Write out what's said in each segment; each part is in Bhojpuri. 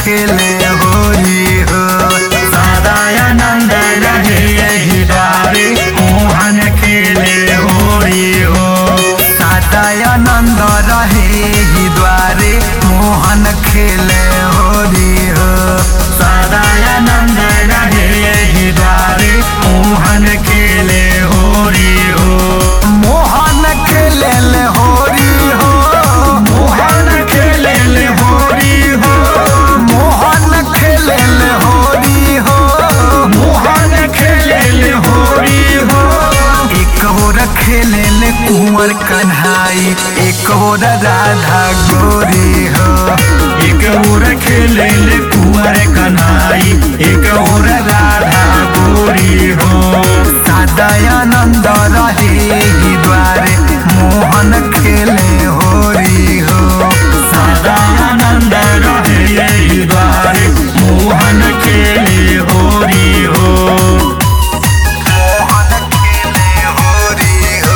खेले होरी हो सदानंद रहे यही द्वारे मोहन खेले होरी हो सदानंद रहे ही द्वारे मोहन खेले होरी हो सदानंद रहे यही द्वारे मोहन खेले होरी हो मोहन खेले ले होरी हो मोहन खेले ले होरी हो मोहन खेले ले होरी हो मोहन खेले ले होरी हो एक और खेले ले कुंवर कन्हाई एक और राधा गोरी हो एक और खेले ले कुंवर कन्हाई एक और राधा गोरी हो सदानंद रहे ही द्वारे मोहन खेले होरी हो सदानंद रहे यही द्वारे मोहन खेले होरी हो मोहन खेले होरी हो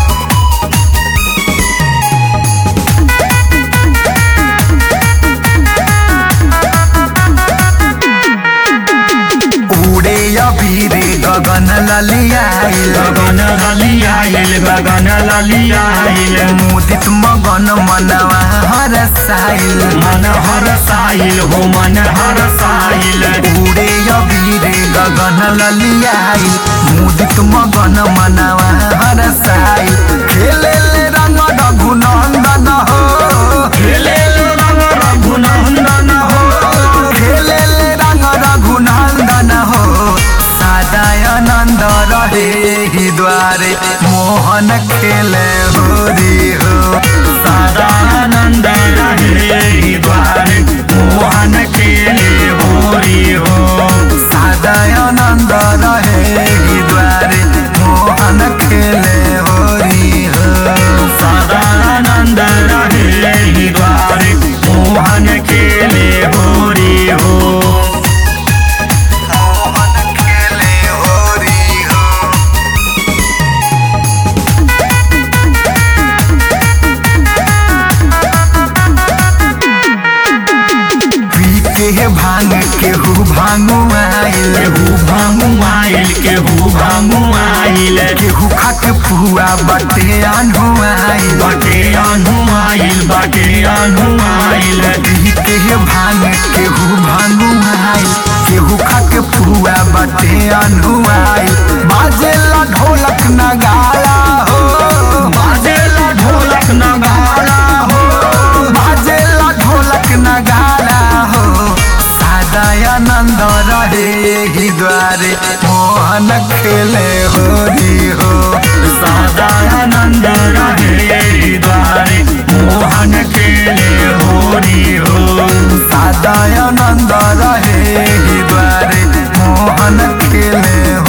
उड़े अबीरे गगन ललियाइल गगन ललियाइल गगन ललियाइल मुदित मगन मनवा हरसाइल मन हर साइल हो मन हर साइल उड़े अबीरे गगन ललियाइल मुदित मगन मनवा हरसाइल खेले ले रंग रघुनंदन हो खेले रंग रघुनंदन हो खेले ले रंग रघुनंदन हो सदानंद रहे ही द्वारे मोहन खेले होरी हो सदानंद रहे ही द्वारे मोहन खेले होरी हो सदानंद रहे ही द्वारे मोहन खेले होरी हो सदानंद रहे ही द्वारे मोहन खेले होरी हो मोहन खेले होरी हो पी के भांग केहू भांगू आइल केहू भांगू आइल केहू भांगू आइल केहू खाके पुआ बटे आन्हू आइल बाटे आनू आइल बाटे आनू आइल पी के भांग केहू भांगू आइल केहू खाके पुआ बटे आन्हू आइल बाजेला ढोलक नगाड़ा हो बाजेला ढोलक नगाड़ा हो बाजेला ढोलक नगाड़ा हो सदानंद रहे ही द्वारे मोहन खेले होरी हो सदानंद रहे द्वारे मोहन खेले होरी हो सदानंद रहे ही द्वारे मोहन खेले